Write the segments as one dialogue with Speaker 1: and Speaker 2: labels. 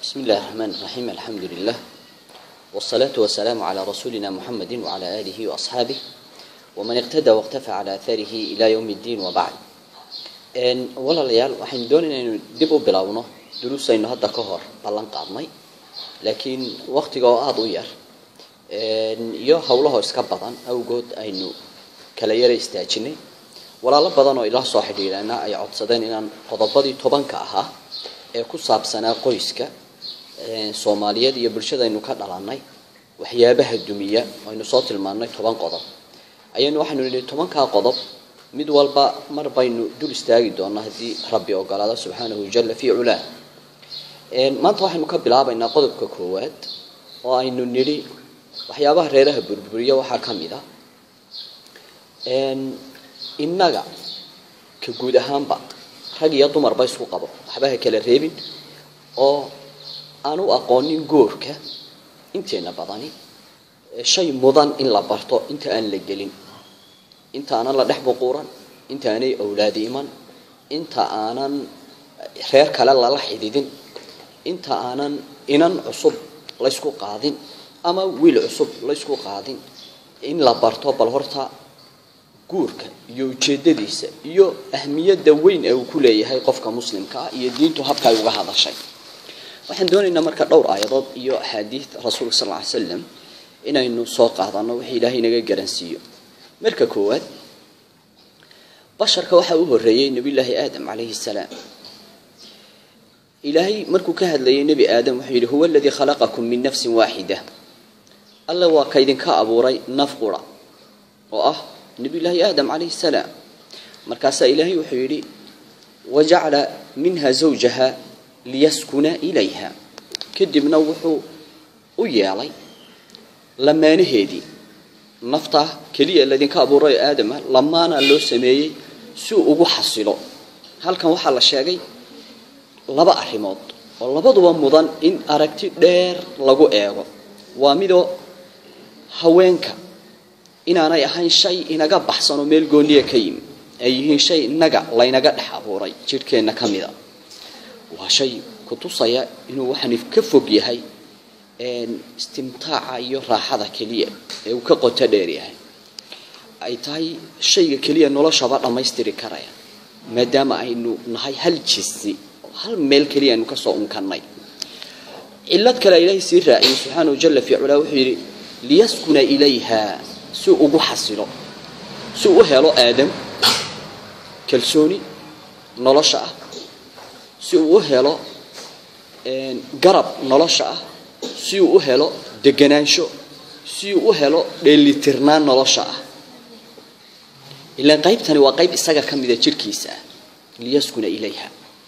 Speaker 1: بسم الله الرحمن الرحيم الحمد لله والصلاة والسلام على رسولنا محمد وعلى آله وأصحابه ومن اقتدى واقتفى على أثاره إلى يوم الدين وبعد إن ولا ليال وحين دون إن دبوا بلاونه دروس إنه هذا كهر بلان قادمي لكن وقت جاء أضير إن يو حوله إسكابطان أو جود إنه كلا يرى استأجني ولا لا بدن إلى صاحب لنا أي عطسدين إن قضبضي طبعا كأها ee ku saabsanaa qoyska soomaaliyeed iyo bulshadaynu ka dhalannay waxyaabaha dumiya aynu soo tilmaannay toban qodob ayaynu waxaynu nidhi tobankaa qodob mid walba mar baynu dul istaagi doonaa haddii rabbi ogolaado subxaanahu jalla fii culaa maanta waxaynu ka bilaabaynaa qodobka koowaad oo aynu nidhi waxyaabaha reeraha burburiya waxaa ka mid a innaga ka guud ahaanba rag iyo dumarba isku qabo waxba ha kala reebin oo aan u aqoonin goorka inteena badani shay mudan in la barto inta aan la gelin inta aanan la dhex buquuran inta aanay awlaadi iman inta aanan reer kale lala xididin inta aanan inan cusub laysku qaadin ama wiil cusub laysku qaadin in la barto bal horta guurka iyo ujeedadiisa iyo ahmiyadda weyn ee uu ku leeyahay qofka muslimka ah iyo diintu habka ay uga hadashay waxaan doonaynaa marka dhowr aayadood iyo axaadiid rasuulka sal ly slam inaynu soo qaadano wixii ilaahay inaga garansiiyo marka koowaad basharka waxaa u horreeyey nebiyullaahi aadam calayhi salaam ilaahay markuu ka hadlayay nebi aadam wuxuu yidhi huwa aladii khalaqakum min nafsin waaxida alla waa kaydinka abuuray naf qura oo ah nabiyullaahi aadam calayhi salaam markaasaa ilaahay wuxuu yidhi wajacala minha zawjaha liyaskuna ilayha kadibna wuxuu u yeelay lamaanaheedii naftaa keliya ladinka abuuray aadama lamaana loo sameeyey si uu ugu xasilo halkan waxaa la sheegay laba arrimood oo labaduba mudan in aragti dheer lagu eego waa midoo haweenka inaanay ahayn shay inaga baxsan oo meel gooniya ka yimi ay yihiin shay inaga laynaga dhex abuuray jidhkeenna ka mida waa shay kutusaya inuu waxaan ka fog yahay istimtaaca iyo raaxada keliya ee uu ka qoto dheer yahay ay tahay shayga keliya noloshaba dhammaystiri karaya maadaama aynu nahay hal jinsi hal meel keliya aynu kasoo unkannay cilad kale ilaahay sii raaciyey subxaanahu jalla fi culaa wuxuu yidhi liyaskuna ilayha si ugu xasilo si u helo aadam kalsooni nolosha ah si uu u helo garab nolosha ah si uu u helo deganaansho si uu u helo dheelitirnaan nolosha ah ilaan qaybtani waa qayb isaga ka mida jirhkiisa ah liyaskuna ilayha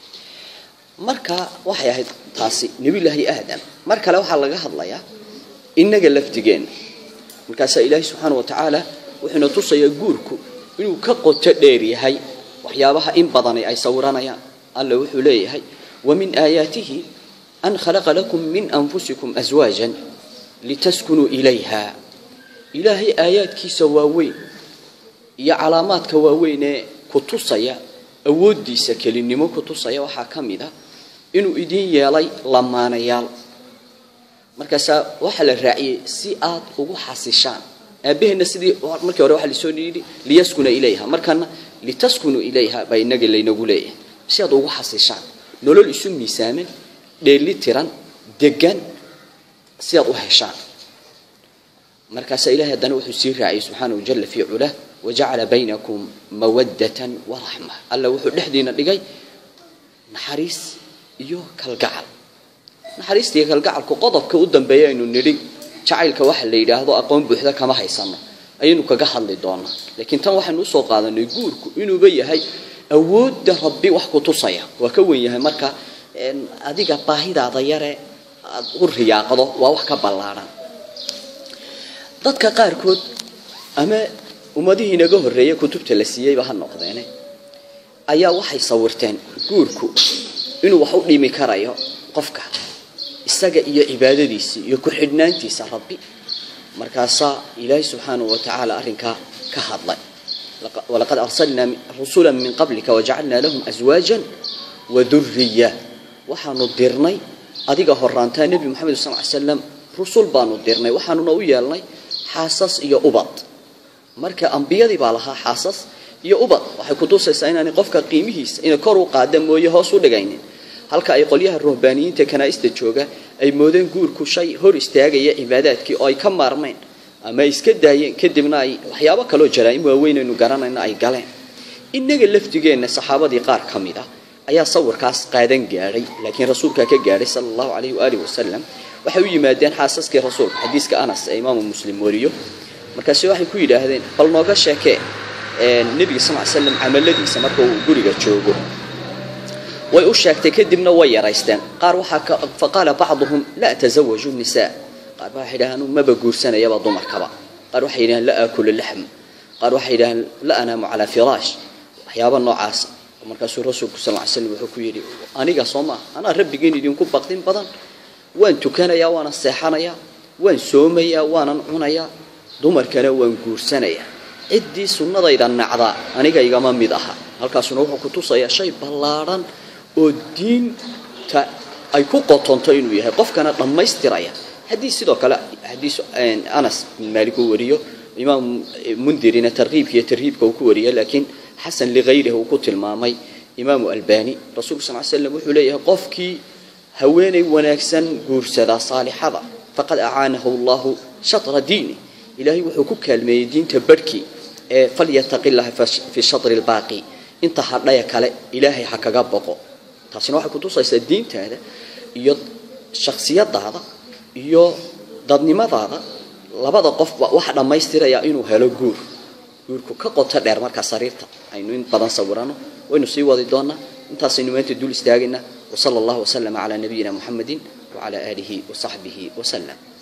Speaker 1: marka waxay ahayd taasi nebiyullaahi aadam mar kale waxaa laga hadlayaa innaga lafdigeenna markaasaa ilaahay subxaana wa tacaala wuxuuna tusayaa guurku inuu ka qoto dheer yahay waxyaabaha in badani ay sawiranayaan alla wuxuu leeyahay wa min aayaatihi an khalaqa lakum min anfusikum aswaajan litaskunuu ilayha ilaahay aayaadkiisa waaweyn iyo calaamaadka waaweyn ee ku tusaya awooddiisa kelinimo ku tusaya waxaa ka mid a inuu idiin yeelay lamaanayaal markaasaa waxaa la raaciyey si aad ugu xasishaan aabaheenna sidii markii hore waxaa lasoo yidhi liyaskuna ilayha markana litaskunuu ilayha baa inaga laynagu leeyahay si aad ugu xasishaan nolol isu miisaaman dheeli tiran degan si aad u heshaan markaasaa ilahay haddana wuxuu sii raaciyey subxaanahu jalla fii culah wajacala baynakum mawaddatan waraxma alla wuxuu dhexdiina dhigay naxariis iyo kalgacal naxariista iyo kalgacalku qodobka u dambeeya aynu nidhi jacaylka waxa la yidhaahdo aqoon buuxda kama haysano ayaynu kaga hadli doonaa laakiin tan waxaynu usoo qaadanay guurku inuuba yahay awoodda rabbi wax ku tusaya waa ka wen yahay marka adiga baahidaada yare aad u riyaaqdo waa wax ka ballaadhan dadka qaarkood ama ummadihii inaga horreeya kutubta la siiyeyba ha noqdeene ayaa waxay sawirteen guurku inuu wax u dhimi karayo qofka isaga iyo cibaadadiisa iyo ku-xidhnaantiisa rabbi markaasaa ilaahay subxaanahu wa tacaala arrinkaa ka hadlay walaqad arsalnaa rusula min qablika wajacalnaa lahum aswaajan wa duriya waxaanu dirnay adiga horaantaa nebi moxamed sal ly slam rusul baanu dirnay waxaanuna u yeelnay xaasas iyo ubad marka ambiyadii baa lahaa xaasas iyo ubad waxay kutusaysaa inaanay qofka qiimihiisa inay kor u qaada mooye hoos u dhigaynin halka ay qolyaha ruhbaaniyiinta kanaa'ista jooga ay moodeen guurku shay hor istaagaya cibaadaadkii oo ay ka maarmeen ama ay iska daayeen kadibna ay waxyaabo kaloo jaraa'im waaweynaynu garanayna ay galeen innaga lafdigeenna saxaabadii qaar ka mid ah ayaa sawirkaas qaadan gaadhay laakiin rasuulkaa ka gaadhay sala allahu calayhi waaalih wasalam waxay u yimaadeen xaasaskii rasuulka xadiiska anas ee imaamu muslim wariyo markaasi waxay ku yidhaahdeen bal nooga sheekee nebiga sal ly slam camaladiisa marka uu guriga joogo way u sheegtay kadibna way yaraysteen qaar waxaa fa qaala bacduhum laa tasawaju nisaa qaar baa waxay yidhahaan maba guursanayaba dumarkaba qaar waxay yidhahaan la aakulu laxm qaar waxay yidhahaan la anaamu calaa firaash waxyaaba noocaasa markaasuu rasuulku sal ly slam wuxuu ku yidhi aniga soo maa anaa rabbigiin idinku baqdin badan waan tukanayaa waanan seexanayaa waan soomayaa waanan cunayaa dumarkana waan guursanayaa ciddii sunnadayda nacdaa aniga igama mid aha halkaasuna wuxuu ku tusayaa shay ballaadhan oo diinta ay ku qotonto inuu yahay qofkana dhammaystiraya haddii sidoo kale xadiis anas bin maalik uu wariyo imaam mundirina tarkiibka iyo tarhiibka uu ku wariya laakiin xasan ligayrihi uu ku tilmaamay imaamu albani rasuulku sal ly slam wuxuu leeyahay qofkii haweenay wanaagsan guursadaa saalixada faqad acaanahu allahu shatra diini ilaahay wuxuu ku kaalmeeyey diinta barhkii ee falyataqi llaha fi shatri lbaaqi inta hadhaya kale ilaahay ha kaga boqo taasina waxay kutusaysaa diintaada iyo shaksiyadaada iyo dadnimadaada labada qofba waxa dhammaystiraya inuu helo guur guurku ka qoto dheer markaa sariirta aynu in badan sawirano waynu sii wadi doonaa intaasaynu maanta dul istaagaynaa wasala allahu wasalama calaa nabiyina muxamedin wacala aalihi wasaxbihi wasalam